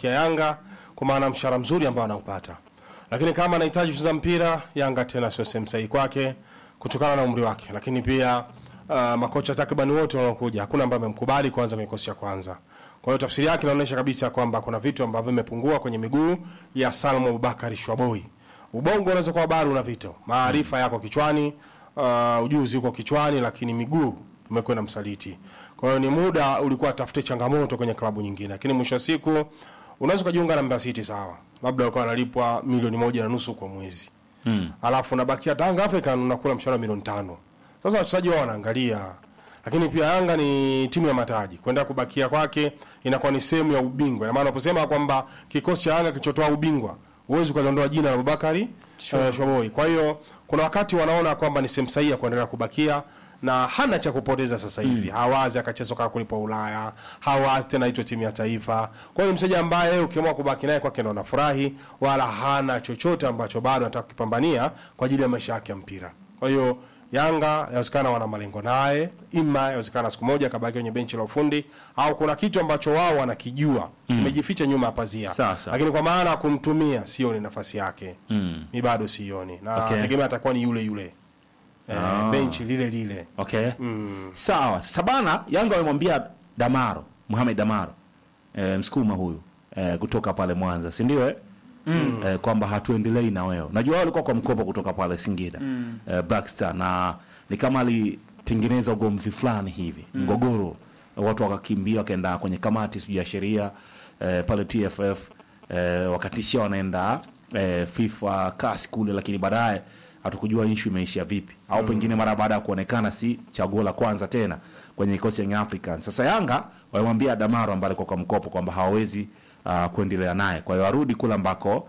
kuibakia Yanga kwa maana mshahara mzuri ambao anaupata, lakini kama anahitaji kucheza mpira, Yanga tena sio sehemu sahihi kwake kutokana na umri wake, lakini pia uh, makocha takriban wote wanaokuja hakuna ambaye amemkubali kwanza kwenye kikosi cha kwanza. Kwa hiyo tafsiri yake inaonyesha kabisa kwamba kuna vitu ambavyo vimepungua kwenye miguu ya Salmo Abubakar Shwaboi. Ubongo unaweza kuwa bado una vito, maarifa yako kichwani, uh, ujuzi uko kichwani, lakini miguu umekwenda msaliti. Kwa hiyo ni muda ulikuwa atafute changamoto kwenye klabu nyingine, lakini mwisho wa siku unaweza kujiunga na Mbeya City sawa, labda alikuwa analipwa milioni moja na nusu kwa mwezi mm. alafu unabakia Tanga African unakula mshahara milioni tano. Sasa wachezaji wao wanaangalia, lakini pia Yanga ni timu ya mataji, kwenda kubakia kwake inakuwa ni sehemu ya ubingwa. Ina maana unaposema kwamba kikosi cha Yanga kilichotoa ubingwa huwezi ukaliondoa jina la Abubakari sure. uh, Shomoi. Kwa hiyo kuna wakati wanaona kwamba ni sehemu sahihi ya kuendelea kubakia na hana cha kupoteza sasa hivi mm. hawazi akacheza kwa kulipwa Ulaya, hawazi tena itwe timu ya taifa. Kwa hiyo mchezaji ambaye ukiamua kubaki naye kwake ndo anafurahi, wala hana chochote ambacho bado anataka kukipambania kwa ajili ya maisha yake ya mpira. Kwa hiyo Yanga yawezekana wana malengo naye, ima yawezekana siku moja kabaki kwenye benchi la ufundi, au kuna kitu ambacho wao wanakijua kimejificha nyuma ya pazia, Sasa. lakini kwa maana ya kumtumia sioni nafasi yake mm. mi bado sioni na Okay. tegemea atakuwa ni yule yule eh, benchi lile lile Okay. Sawa. Sabana Yanga wamemwambia Damaro, Mohamed Damaro. E, msukuma huyu e, kutoka pale Mwanza, si ndio eh? Mm. E, kwamba hatuendelei na wewe. Najua wao walikuwa kwa mkopo kutoka pale Singida. Mm. E, Black Star na ni kama alitengeneza ugomvi fulani hivi, mgogoro. Watu wakakimbia wakaenda kwenye kamati sijui ya sheria e, pale TFF e, wakatishia wanaenda e, FIFA kasi kule, lakini baadaye hatukujua ishu imeishia vipi au pengine mara baada ya kuonekana si chaguo la kwanza tena kwenye kikosi cha Young Africans. Sasa Yanga wamemwambia Damaro ambaye alikuwa kwa mkopo kwamba hawawezi uh, kuendelea naye, kwa hiyo arudi kule ambako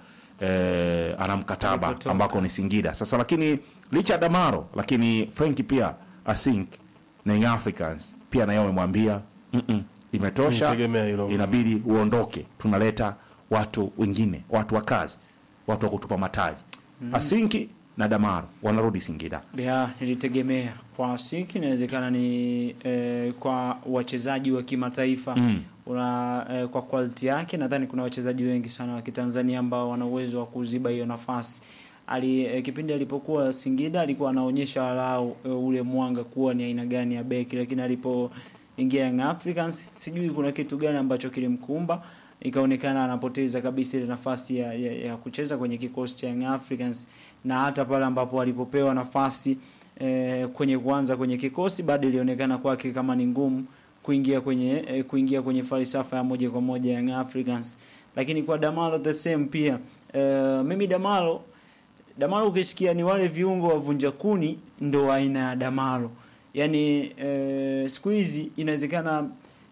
eh, ana mkataba Alipotoka. ambako ni Singida. Sasa lakini licha ya Damaro, lakini Frank pia asink na Young Africans pia naye wamemwambia mm -mm, imetosha, Nitegemea hilo. inabidi uondoke, tunaleta watu wengine, watu wa kazi, watu wa kutupa mataji. Asinki na Damaro wanarudi Singida. ya nilitegemea kwa siki inawezekana ni eh, kwa wachezaji wa kimataifa Mm. una eh, kwa quality yake nadhani kuna wachezaji wengi sana wa Kitanzania ambao wana uwezo wa kuziba hiyo nafasi ali eh, kipindi alipokuwa Singida alikuwa anaonyesha walau eh, ule mwanga kuwa ni aina gani ya beki lakini alipoingia Young Africans sijui kuna kitu gani ambacho kilimkumba ikaonekana anapoteza kabisa ile nafasi ya, ya, ya kucheza kwenye kikosi cha Young Africans na hata pale ambapo alipopewa nafasi eh, kwenye kuanza kwenye kikosi bado ilionekana kwake kama ni ngumu kuingia kwenye eh, kuingia kwenye falsafa ya moja kwa moja ya Young Africans lakini kwa Damalo the same pia eh, mimi Damalo Damalo ukisikia ni wale viungo wavunja kuni ndo aina ya Damalo yani eh, siku hizi inawezekana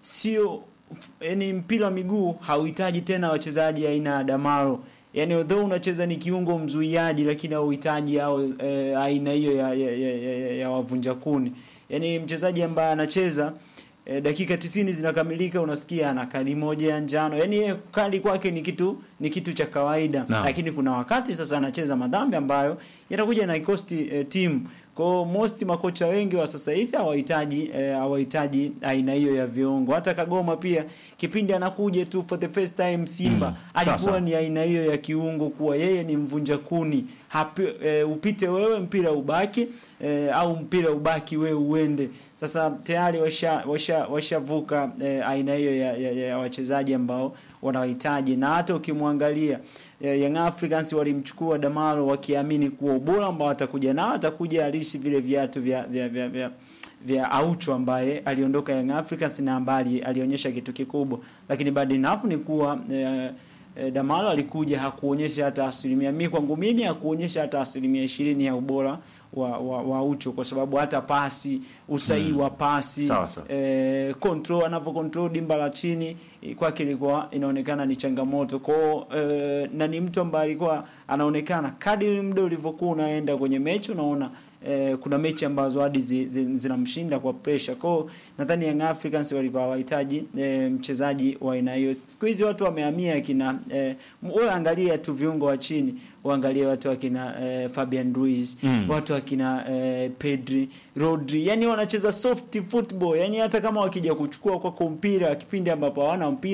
sio yani mpira wa miguu hauhitaji tena wachezaji aina ya Damaro yani although unacheza ni kiungo mzuiaji lakini hauhitaji au eh, aina hiyo ya, ya, ya, ya, ya, ya wavunja kuni yani mchezaji ambaye anacheza e, dakika tisini zinakamilika unasikia ana kadi moja ya njano yani yeye kadi kwake ni kitu ni kitu cha kawaida Naam. lakini kuna wakati sasa anacheza madhambi ambayo yatakuja na ikosti e, timu kwa most makocha wengi wa sasa hivi hawahitaji eh, hawahitaji aina hiyo ya viungo hata Kagoma pia kipindi anakuja tu for the first time Simba Mm, alikuwa sasa. ni aina hiyo ya kiungo kuwa yeye ni mvunja kuni Hapi, e, upite wewe mpira ubaki e, au mpira ubaki wewe uende sasa tayari washa washa washavuka e, aina hiyo ya, ya, ya wachezaji ambao wanahitaji na hata ukimwangalia e, Young Africans walimchukua Damaro wakiamini kuwa ubora ambao atakuja nao atakuja alishi vile viatu vya vya, vya, vya vya Aucho ambaye aliondoka Young Africans na ambaye alionyesha kitu kikubwa, lakini bado enough ni kuwa eh, eh, Damalo alikuja hakuonyesha hata asilimia mimi kwangu mimi hakuonyesha hata asilimia ishirini ya ubora wa, wa, wa Ucho kwa sababu hata pasi usahihi wa pasi Sawa, sawa. eh, control anavyo control dimba la chini eh, kwake ilikuwa inaonekana ni changamoto kwao eh, na ni mtu ambaye alikuwa anaonekana kadiri muda ulivyokuwa unaenda kwenye mechi unaona eh, kuna mechi ambazo hadi zi, zi, zinamshinda kwa pressure kwao nadhani Young Africans walikuwa wahitaji eh, mchezaji wa aina hiyo siku hizi watu wamehamia kina eh, wewe angalia tu viungo wa chini uangalie watu wakina eh, Fabian Ruiz Mm. watu wakina eh, Pedri Rodri yani wanacheza soft football yani hata kama wakija kuchukua kwako mpira kipindi ambapo hawana mpira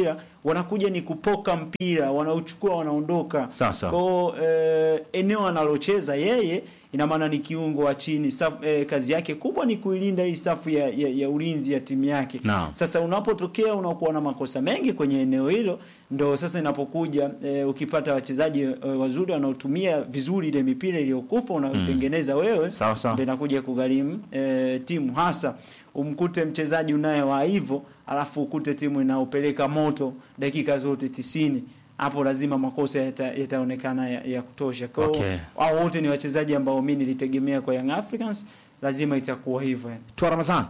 wanakuja ni kupoka mpira, wanauchukua wanaondoka. Sasa. Kwa eh, eneo analocheza yeye ina maana ni kiungo wa chini. Saf, eh, kazi yake kubwa ni kuilinda hii safu ya, ya, ya ulinzi ya timu yake. Naam. Sasa unapotokea unakuwa na makosa mengi kwenye eneo hilo, ndo sasa inapokuja e, ukipata wachezaji e, wazuri wanaotumia vizuri ile mipira iliyokufa unaotengeneza wewe, Sawa, sawa. ndo inakuja kugharimu e, timu hasa umkute mchezaji unaye wa hivyo, alafu ukute timu inaopeleka moto dakika zote tisini hapo lazima makosa yata- yataonekana ya, ya kutosha. Kwa hiyo Okay. hao wote ni wachezaji ambao mimi nilitegemea kwa Young Africans, lazima itakuwa hivyo yani. Tua Ramazan.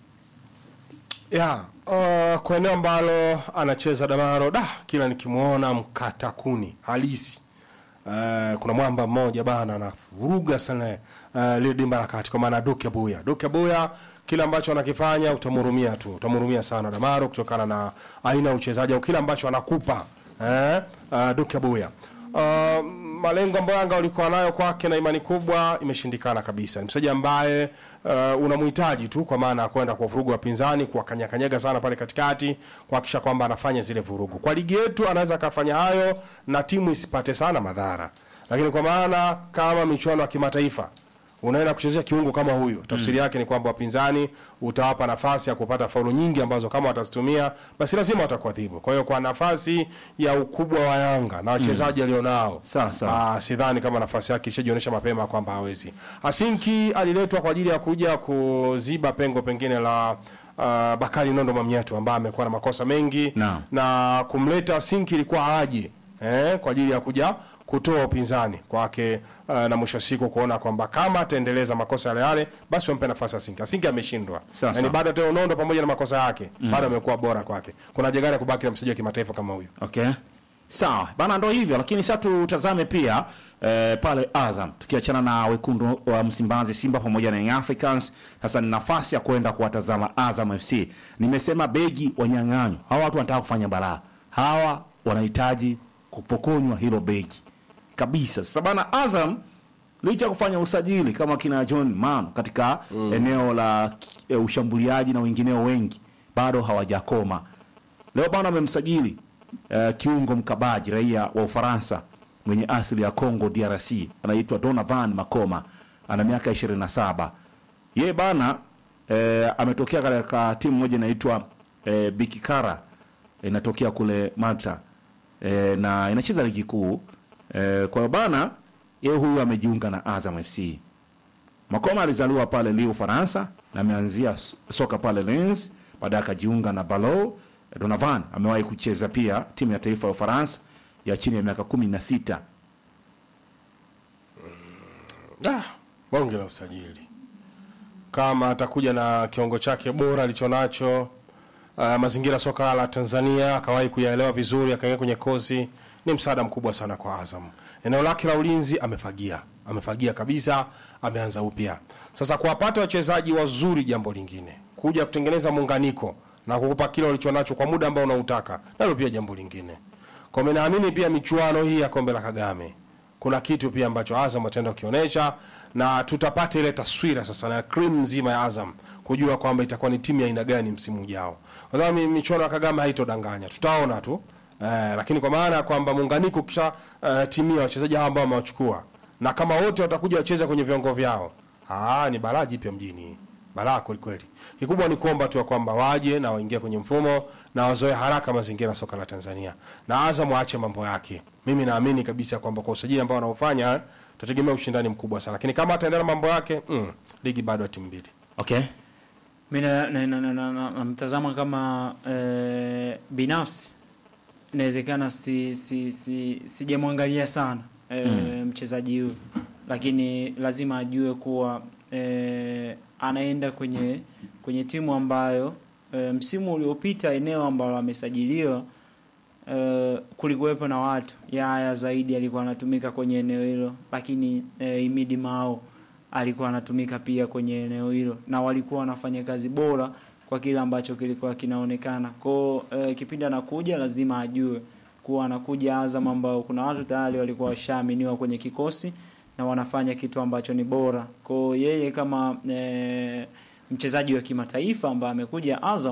ya uh, kwa eneo ambalo anacheza Damaro da kila nikimwona mkata kuni halisi uh, kuna mwamba mmoja bana anavuruga sana uh, lile dimba la kati kwa maana Duke Buya Duke Buya kile ambacho anakifanya utamhurumia tu utamhurumia sana Damaro kutokana na aina ya uchezaji au kile ambacho anakupa eh, uh, Duke Buya uh, malengo ambayo Yanga walikuwa nayo kwake na imani kubwa imeshindikana kabisa. Ni mchezaji ambaye uh, unamhitaji tu kwa maana ya kwenda kwa vurugu wapinzani, kuwakanyakanyaga sana pale katikati, kuhakikisha kwamba anafanya zile vurugu. Kwa ligi yetu anaweza akafanya hayo na timu isipate sana madhara, lakini kwa maana kama michuano ya kimataifa unaenda kuchezea kiungo kama huyu, tafsiri yake ni kwamba wapinzani utawapa nafasi ya kupata faulu nyingi ambazo kama watazitumia basi lazima watakuadhibu. Kwa hiyo kwa nafasi ya ukubwa wa Yanga na wachezaji alionao Sawa, sawa. Ah, sidhani kama nafasi yake ishajionyesha mapema kwamba hawezi. Asinki aliletwa kwa ajili ya kuja kuziba pengo pengine la uh, Bakari Nondo Mamnyeto ambaye amekuwa na makosa mengi Naam. na kumleta Asinki ilikuwa aje eh, kwa ajili ya kuja kutoa upinzani kwake uh, na mwisho wa siku kuona kwamba kama ataendeleza makosa yale yale basi wampe nafasi Asinki. Asinki ameshindwa, Sawa, yani sawa. bado Teo Nondo pamoja na makosa yake bado amekuwa bora kwake. Kuna haja gani ya kubaki na mchezaji wa kimataifa kama huyu? Okay. Sawa bana, ndo hivyo lakini sasa tutazame pia eh, pale Azam, tukiachana na wekundu wa Msimbazi Simba pamoja na Young Africans. Sasa ni nafasi ya kwenda kuwatazama Azam FC. Nimesema begi wanyang'anywa, hawa watu wanataka kufanya balaa, hawa wanahitaji kupokonywa hilo begi kabisa. Sasa bana, Azam licha ya kufanya usajili kama kina John Mano katika eneo la e, ushambuliaji na wengineo wengi, bado hawajakoma. Leo bana wamemsajili uh, kiungo mkabaji raia wa Ufaransa mwenye asili ya Congo DRC, anaitwa Donovan Makoma, ana miaka 27. Yeye bana eh, ametokea katika timu moja inaitwa eh, Bikikara inatokea kule Malta eh, na inacheza ligi kuu eh, kwa hiyo bana yeye huyu amejiunga na Azam FC. Makoma alizaliwa pale Lille Ufaransa na ameanzia s- soka pale Lens, baadaye akajiunga na Balo. Donovan amewahi kucheza pia timu ya taifa ya Ufaransa ya chini ya miaka kumi na sita. Ah, bonge la usajili. Kama atakuja na kiwango chake bora alichonacho, uh, mazingira soka la Tanzania akawahi kuyaelewa vizuri, akaingia kwenye kozi, ni msaada mkubwa sana kwa Azam. Eneo lake la ulinzi amefagia, amefagia kabisa, ameanza upya. Sasa kuwapata wachezaji wazuri, jambo lingine, kuja kutengeneza muunganiko na kukupa kile ulichonacho kwa muda ambao unautaka, nalo pia jambo lingine. Kwa mimi naamini pia michuano hii ya kombe la Kagame kuna kitu pia ambacho Azam ataenda kukionyesha na tutapata ile taswira sasa na cream nzima ya Azam kujua kwamba itakuwa ni timu ya aina gani msimu ujao. Kwa sababu mi- michuano ya Kagame haitodanganya, tutaona tu eh, lakini kwa maana ya kwamba muunganiko kisha eh, timia wachezaji hawa ambao wamewachukua na kama wote watakuja wacheza kwenye viwango vyao, ah, ni balaa jipya mjini balaa kwelikweli. Kikubwa ni kuomba tu ya kwamba waje na waingie kwenye mfumo na wazoe haraka mazingira ya soka la Tanzania, na Azam waache mambo yake. Mimi naamini kabisa kwamba kwa usajili ambao wanaofanya tutategemea ushindani mkubwa sana, lakini kama ataendelea na mambo yake mm, ligi bado ya timu mbili. Okay. mi namtazama na, na, na, na, namtazama kama eh, binafsi inawezekana si, si, si, sijamwangalia sana eh, mchezaji huyu lakini lazima ajue kuwa eh, anaenda kwenye kwenye timu ambayo eh, msimu uliopita eneo ambalo amesajiliwa eh, kulikuwepo na watu Yaya zaidi alikuwa anatumika kwenye eneo hilo, lakini eh, Imidi Mao alikuwa anatumika pia kwenye eneo hilo, na walikuwa wanafanya kazi bora kwa kile ambacho kilikuwa kinaonekana kwao. Eh, kipindi anakuja lazima ajue kuwa anakuja Azam ambao kuna watu tayari walikuwa washaaminiwa kwenye kikosi na wanafanya kitu ambacho ni bora kwao. Yeye kama eh, mchezaji wa kimataifa ambaye amekuja Azam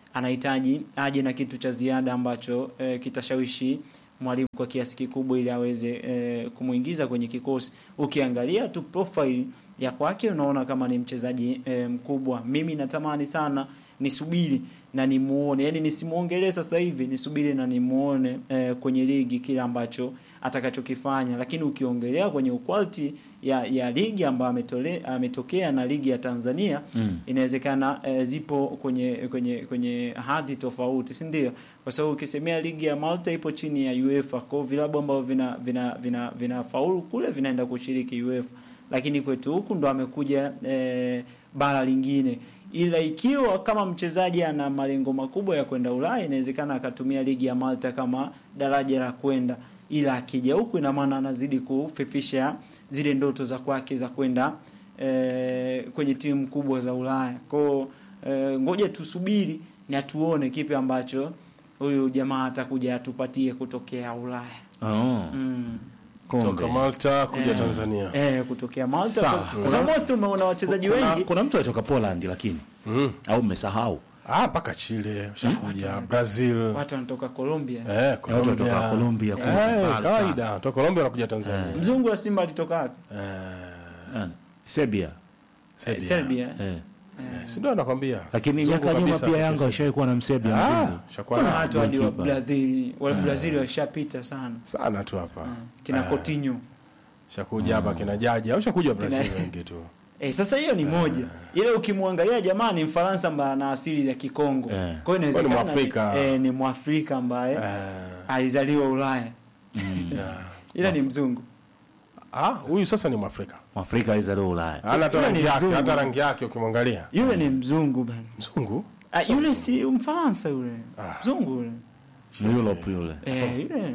anahitaji aje na kitu cha ziada ambacho eh, kitashawishi mwalimu kwa kiasi kikubwa ili aweze eh, kumuingiza kwenye kikosi. Ukiangalia tu profile ya kwake unaona kama ni mchezaji eh, mkubwa. Mimi natamani sana nisubiri na nimuone, yani nisimuongelee sasa hivi, nisubiri na nimuone eh, kwenye ligi kile ambacho atakachokifanya, lakini ukiongelea kwenye quality ya, ya ligi ambayo ametole- ametokea na ligi ya Tanzania Mm. inawezekana eh, zipo kwenye kwenye kwenye hadhi tofauti, si ndio? Kwa sababu ukisemea ligi ya Malta ipo chini ya UEFA, kwa hiyo vilabu ambavyo vina vina vina vinafaulu kule vinaenda kushiriki UEFA, lakini kwetu huku ndo amekuja eh, bara lingine ila ikiwa kama mchezaji ana malengo makubwa ya kwenda Ulaya, inawezekana akatumia ligi ya Malta kama daraja la kwenda, ila akija huku, ina maana anazidi kufifisha zile ndoto za kwake za kwenda eh, kwenye timu kubwa za Ulaya. Kwao eh, ngoja tusubiri na tuone kipi ambacho huyu jamaa atakuja atupatie kutokea Ulaya. Oh, Mm. kumbe. toka Malta kuja Eh. Tanzania Eh, kutokea Malta. Sawa. Kwa sababu most umeona wachezaji Kuna, wengi kuna mtu alitoka Poland lakini mm. au mmesahau ah, mpaka Chile ushakuja Brazil watu wanatoka Colombia. eh, watu walitoka Colombia kule eh, mbali kawaida toka Colombia wanakuja Tanzania Mzungu wa Simba alitoka wapi? eh, sana. Serbia Eh, Serbia. Serbia. eh. si ndio nakwambia lakini Mzungu miaka nyuma kabisa pia kutoka Yanga Serbia. washawahi kuwa na msebia ah, mzungu shakuwa Kuna na- watu hadi wa goalkeeper. Brazil, wa Brazil washapita sana. sana tu hapa Kina Eh. Coutinho. shakuja hapa kina jaji au shakuja Brazil wengi tu Eh, sasa hiyo ni moja. Ile ukimwangalia jamaa ni Mfaransa ambaye ana asili ya Kikongo. Eh. Kwa hiyo Kwa ni inawezekana Mwafrika. eh, ni Mwafrika ambaye eh, alizaliwa Ulaya. yeah. Ila ni mzungu. ah, huyu sasa ni Mwafrika Mwafrika alizaliwa Ulaya hana hata Yule rangi ni yake mzungu. hata rangi yake ukimwangalia Yule ni mzungu bana. mzungu Ah, yule si Mfaransa yule. Ah. Mzungu yule. Ni Europe yule Eh, yule.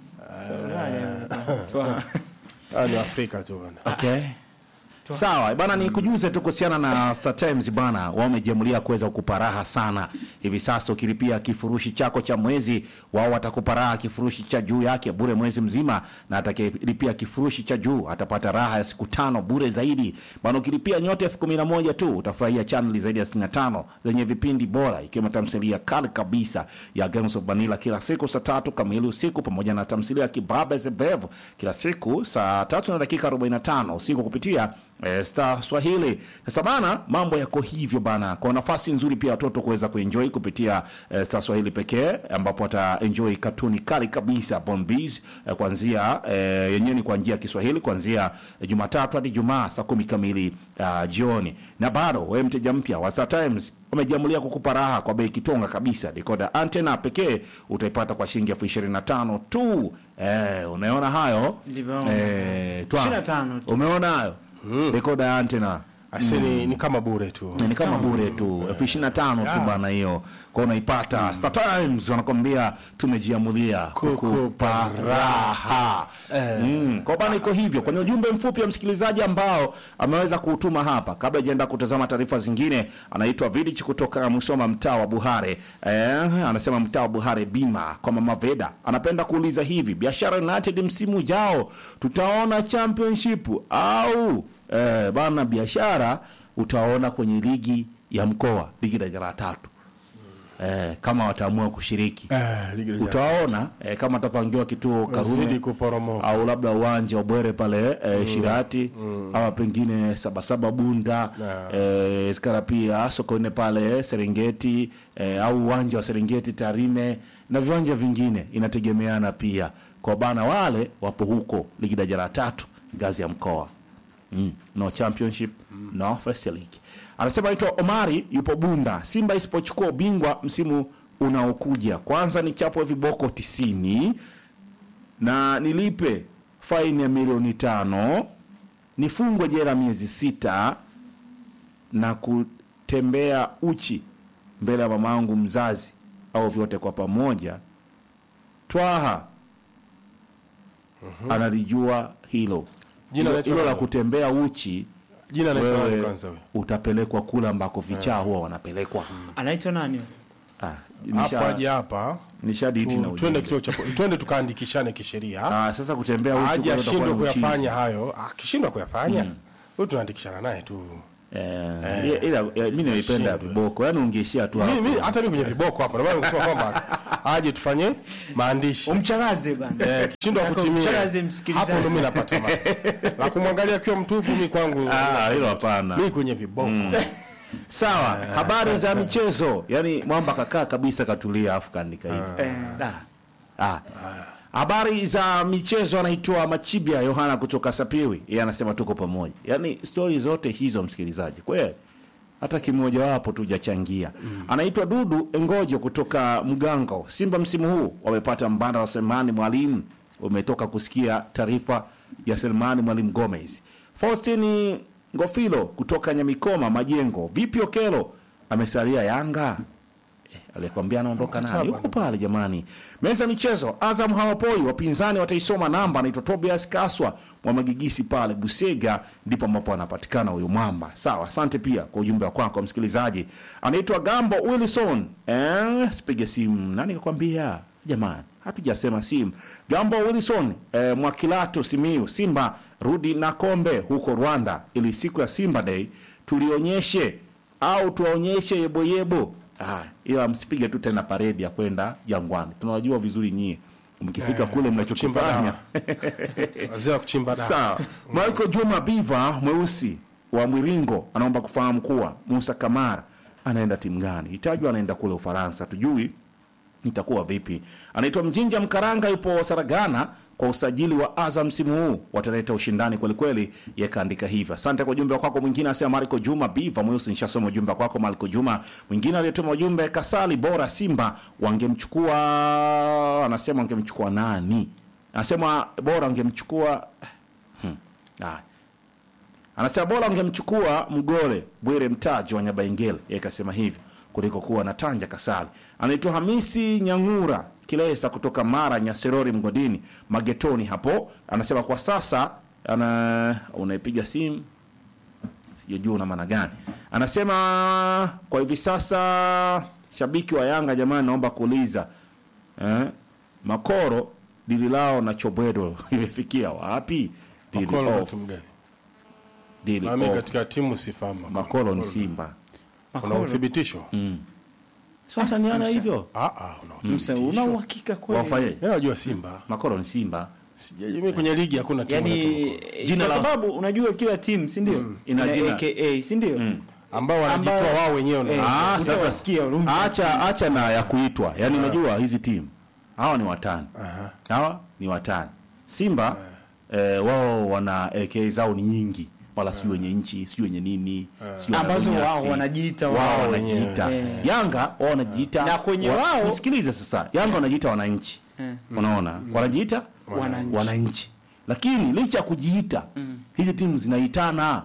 Ulaya. Twa- ah, ni Afrika tu bana okay sawa bana ni kujuze tu kuhusiana na Star Times bana wamejiamulia kuweza kukupa raha sana hivi sasa ukilipia kifurushi chako cha mwezi wao watakupa raha kifurushi cha juu yake bure mwezi mzima na atakayelipia kifurushi cha juu atapata raha ya siku tano bure zaidi bana ukilipia nyota elfu kumi na moja tu utafurahia chaneli zaidi ya 65 zenye vipindi bora ikiwemo tamthilia kali kabisa ya Games of Vanilla kila siku saa tatu kamili usiku pamoja na tamthilia ya Kibabe Zebev kila siku saa tatu na dakika 45 usiku kupitia eh, Star Swahili. Sasa bana, mambo yako hivyo bana, kwa nafasi nzuri pia watoto kuweza kuenjoy kupitia eh, Star Swahili pekee, ambapo wataenjoy katuni kali kabisa Bombees eh, kuanzia eh, yenyewe ni kwa njia ya Kiswahili kuanzia eh, Jumatatu hadi Jumaa saa kumi kamili uh, jioni. Na bado wewe mteja mpya wa Star Times wamejiamulia kukupa raha kwa bei kitonga kabisa. Decoder antena pekee utaipata kwa shilingi elfu ishirini na tano tu. Eh, unaona hayo Ndivyo. eh, twa- 25 tu. umeona hayo decoder antena asini ni kama bure tu ni kama bure tu elfu ishirini na tano tu bana hiyo kwa unaipata Star Times wanakwambia tumejiamulia kukupa raha mm. kwa bana iko hivyo kwenye ujumbe mfupi wa msikilizaji ambao ameweza kuutuma hapa kabla ijaenda kutazama taarifa zingine anaitwa Vidich kutoka Musoma mtaa wa Buhare eh, anasema mtaa wa Buhare bima kwa mama Veda anapenda kuuliza hivi biashara United msimu ujao tutaona championship au eh, bana biashara utaona kwenye ligi ya mkoa ligi daraja la tatu eh, kama wataamua kushiriki eh, ligi ya- utaona eh, kama atapangiwa kituo Wazidi Karume kuporomoka au labda uwanja wa Bwere pale eh, Shirati ama pengine Sabasaba Bunda Yeah. eh, skara pia Sokoine pale Serengeti eh, au uwanja wa Serengeti Tarime na viwanja vingine, inategemeana pia kwa bana, wale wapo huko ligi daraja la tatu ngazi ya mkoa mm. no championship no first league. Anasema anaitwa Omari, yupo Bunda. Simba isipochukua ubingwa msimu unaokuja, kwanza ni chapwe viboko tisini na nilipe faini ya milioni tano nifungwe jela miezi sita na kutembea uchi mbele ya mamangu mzazi au vyote kwa pamoja. Twaha analijua hilo Jina hilo, anaitwa hilo la nani? kutembea uchi jina anaitwa nani wewe kwanza huyo utapelekwa kule ambako vichaa huwa wanapelekwa. Anaitwa nani? Ah, hapo nisha- aje hapa nishaditi na tu- ujumbe. twende kituo cha po- twende tukaandikishane kisheria Ah, sasa kutembea uchi aje kwa hiyo utakuwa ashindwe ni uchizi. kuyafanya hayo akishindwa kuyafanya huyu tunaandikishana naye tu Eh, ila eh, mimi nimeipenda Shindwe. viboko yaani ungeishia tu hapo mimi hata mimi kwenye viboko hapa ndio maana nimesema kwamba aje tufanye maandishi umcharaze bana eh kishindwa kutimia Mcharaze msikilizaji. hapo ndo mimi napata ma la kumwangalia akiwa mtupu mimi kwangu Ah, hilo hapana mimi kwenye viboko sawa habari za michezo yani mwamba kakaa kabisa katulia afu kaandika hivi Eh, Da. Ah. habari za michezo anaitwa machibia yohana kutoka sapiwi yeye anasema tuko pamoja yaani stori zote hizo msikilizaji kweli hata kimojawapo tujachangia anaitwa dudu engojo kutoka mgango simba msimu huu wamepata mbanda wa selmani mwalimu umetoka kusikia taarifa ya selmani mwalimu gomez faustini ngofilo kutoka nyamikoma majengo vipi okelo amesalia yanga alikwambia anaondoka nani yuko pale jamani meza ya michezo azam hawapoi wapinzani wataisoma namba anaitwa tobias kaswa mwamagigisi pale busega ndipo ambapo anapatikana huyu mwamba sawa asante pia kwa ujumbe wa kwako msikilizaji anaitwa gambo wilson eh, sipige simu nani kakwambia jamani hatujasema simu gambo wilson eh, mwakilato simiu simba rudi na kombe huko rwanda ili siku ya simba day tulionyeshe au tuwaonyeshe yeboyebo ah, ila msipige tu tena paredi ya kwenda jangwani tunawajua vizuri nyie mkifika kule kuchimba mnachokifanya dawa. wazee wa kuchimba dawa sawa michael juma biva mweusi wa mwiringo anaomba kufahamu kuwa musa kamara anaenda timu gani itajwa anaenda kule ufaransa tujui itakuwa vipi anaitwa mjinja mkaranga yupo saragana kwa usajili wa azam msimu huu wataleta ushindani kwelikweli yakaandika hivyo asante kwa ujumbe kwako mwingine anasema mariko juma biva mweusi nishasoma ujumbe kwako mariko juma mwingine aliyetuma ujumbe kasali bora simba wangemchukua anasema wangemchukua nani anasema bora wangemchukua hmm. Haya. anasema bora wangemchukua mgole bwire mtaji wa nyabaingele yeye kasema hivyo kuliko kuwa na tanja kasali anaitwa hamisi nyangura kilesa kutoka mara nyaserori mgodini magetoni hapo anasema kwa sasa ana unaipiga simu sijajua una maana gani anasema kwa hivi sasa shabiki wa yanga jamani naomba kuuliza eh, makoro dili lao na chobwedo imefikia wapi Dili Makolo na off, timu gani dili nami off. katika timu sifahamu makoro ni simba una uthibitisho so wataniana hivyo ah ah una Msa, una uthibitisho uhakika kweli wafanye Mimi najua Simba makoro ni simba sijui mimi kwenye ligi hakuna timu yani inaitwa Jina kwa la- sababu unajua kila timu si ndio Ina jina. aka si ndio ambao wanajitoa Ambao- wao wenyewe ndio. Eh, Ah, sasa- utawasikia Olympic acha acha na ya kuitwa yaani unajua hizi timu hawa ni watani Aha. hawa ni watani simba eh, wao wana ak zao ni nyingi wala sijui wenye nchi sijui wenye nini sijui Ambazo wana wao unyasi. wanajiita wao wao wanajiita wenyewe. yanga wao wanajiita Na kwenye wa- wao- nisikilize sasa yanga wanajiita wananchi Eh. unaona wanajiita Wananchi. wananchi lakini licha ya kujiita hizi timu zinaitana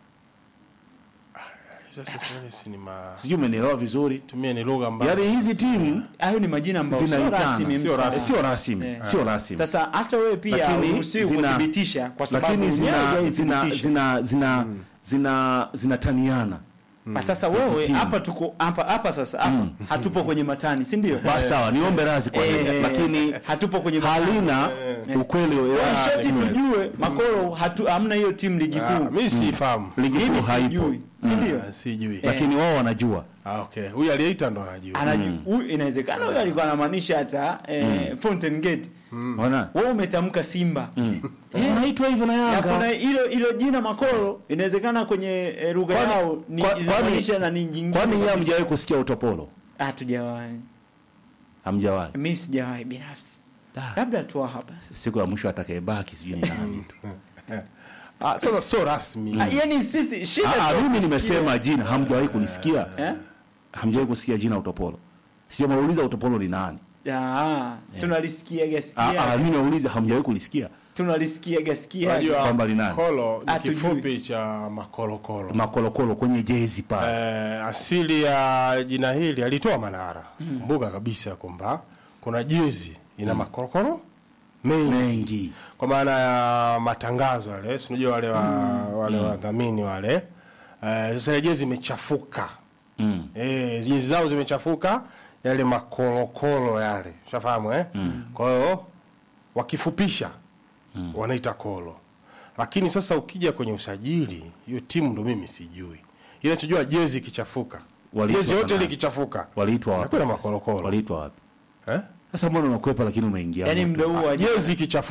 Sasa sasa si ni ma sijui umenielewa vizuri tumie ni lugha ambayo yaani hizi timu hayo ni majina ambayo sio zinaitana rasmi sio Msa. rasmi sio rasmi Eh. sio rasmi sasa hata wewe pia Lakini uruhusiwi zina- kuthibitisha kwa sababu lakini mwenyewe zina zina hujaithibitisha. zina zina zina zinataniana Kwa sasa wewe timu. hapa tuko hapa hapa sasa hapa hatupo kwenye matani si ndio basi sawa niombe radhi kwa hilo Eh, lakini hatupo kwenye matani halina ukweli Kwa wa- shoti tujue makoro hatu hamna hiyo timu ligi Ah, kuu mimi sifahamu ligi mimi kuu haipo sijui si ndio Ah, sijui lakini wao wanajua ah okay huyu aliyeita ndo anajua Anaju- huyu inawezekana huyo alikuwa anamaanisha hata eh, Fountain Gate ona wewe umetamka Simba wanaitwa hivyo na na kuna Yanga hilo hilo jina makoro inawezekana kwenye eh, lugha Kwani- yao ni kwa- kwani- inamaanisha na ni nyingine kwani yeye kabisa. hamjawahi kusikia utopolo hatujawahi hamjawahi mimi sijawahi binafsi Da. labda tu hapa siku ya mwisho atakayebaki sijui ni nani tu ah sasa sio rasmi Ah, yani sisi shida Ah, ah, sio mimi kusikia. nimesema jina hamjawahi kulisikia eh hamjawahi kusikia jina utopolo sijamauliza utopolo ni nani ah tunalisikia Ah, ah, gasikia mimi nauliza hamjawahi kulisikia tunalisikia gasikia unajua kwamba ni nani? kolo ni Hatujui. kifupi cha makolokolo makolokolo kwenye jezi pale eh, asili ya jina hili alitoa Manara kumbuka kabisa kwamba kuna jezi ina makorokoro mengi mengi kwa maana ya matangazo yale si unajua wale wa, wale wadhamini wale eh, sasa ile jezi imechafuka mm. eh, jezi zao zimechafuka yale makorokoro yale ushafahamu eh? kwa hiyo wakifupisha wanaita kolo lakini sasa ukija kwenye usajili hiyo timu ndo mimi sijui Kile chojua jezi ikichafuka. Waliitwa Jezi yote ile nani? ikichafuka. Waliitwa wapi? Nakwenda makorokoro. Waliitwa wapi? Eh? Sasa mbona unakwepa lakini umeingia? Yaani moto? muda huu wa Jezi ikichafuka